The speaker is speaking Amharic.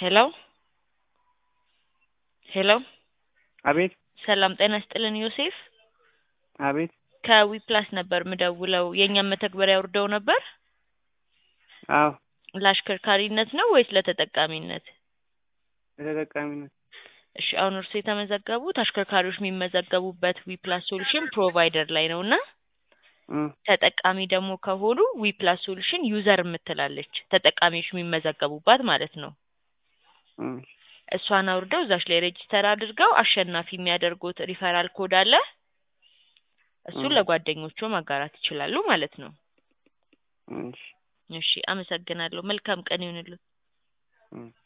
ሄሎ ሄሎ አቤት ሰላም ጤና ይስጥልን ዮሴፍ አቤት ከዊፕላስ ነበር ምደውለው የእኛም መተግበሪያ አውርደው ነበር አዎ ለአሽከርካሪነት ነው ወይስ ለተጠቃሚነት ለተጠቃሚነት እሺ አሁን እርሱ የተመዘገቡት አሽከርካሪዎች የሚመዘገቡበት ዊፕላስ ሶሉሽን ፕሮቫይደር ላይ ነው እና እ ተጠቃሚ ደግሞ ከሆኑ ዊፕላስ ሶሉሽን ዩዘር የምትላለች ተጠቃሚዎች የሚመዘገቡባት ማለት ነው እ እሷን አውርደው እዛች ላይ ሬጂስተር አድርገው አሸናፊ የሚያደርጉት ሪፈራል ኮድ አለ እሱን እ ለጓደኞቹ ማጋራት ይችላሉ ማለት ነው እሺ እሺ አመሰግናለሁ መልካም ቀን ይሁንልዎት እ